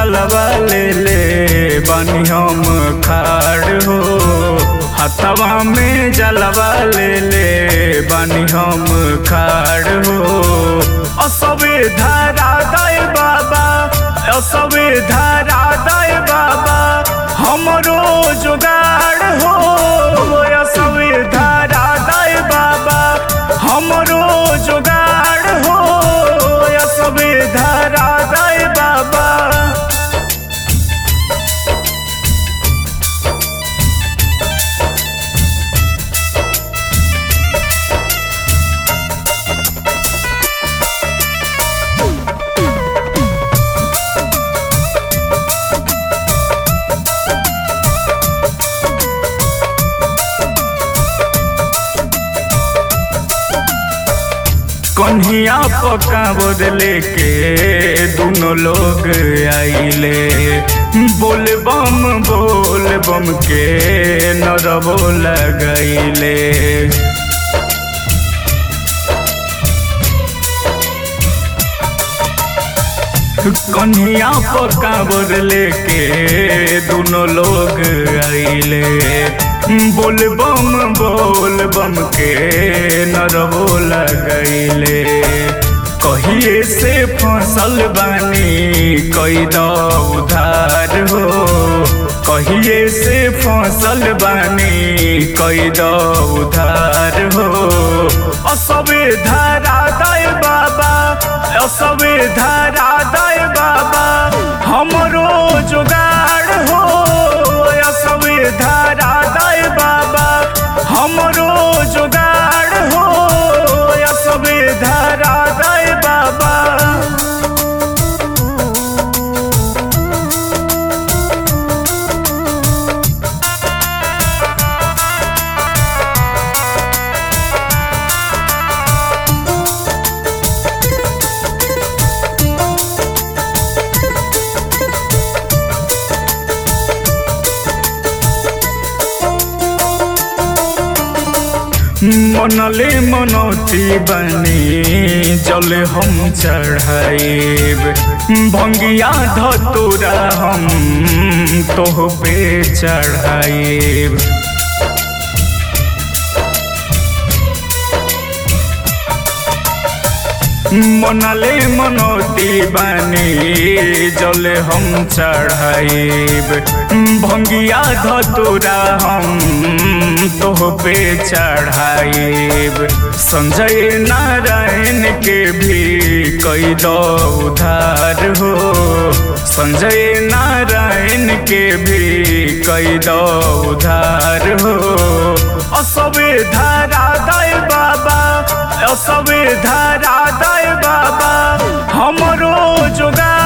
जलवा ले ले बनी हम खाड़ हो हथवा में जलवा ले ले बनी हम खाड़ हो असबे धारा दय बाबा असबे धारा दय बाबा हमरो जुगाड़ हो असबे धारा दय बाबा हमरो जुगाड़ हो असबे धारा दय बाबा कन्हिया पका बदले के दोनों लोग आइले बोल बम बोल बम के नरबो लगैले कन्हिया पका बदले के दोनों लोग आइले बोल बम बोल बम के नरबो लगैले कहिए से फसल बानी कई उधार हो कहिए से फसल बानी कई उधार हो असबे धारा दय बाबा असबे धारा दय बाबा हमरो जुगाड़ हो असबे धारा दय बाबा हमरो जुगाड़ हो असबे धारा दय बाबा मनले मनौती बनी जल हम चढ़ाइब भंगिया धतुरा हम तोह पे चढ़ाइब मनले मनौती बानी जल हम चढ़ाइब भंगिया धतुरा हम तोह पे चढ़ाइब संजय नारायण के भी कई दो उधार हो संजय नारायण के भी कई दो उधार हो असबे धारा दय बाबा असबे धारा दय बाबा हमरो जुगा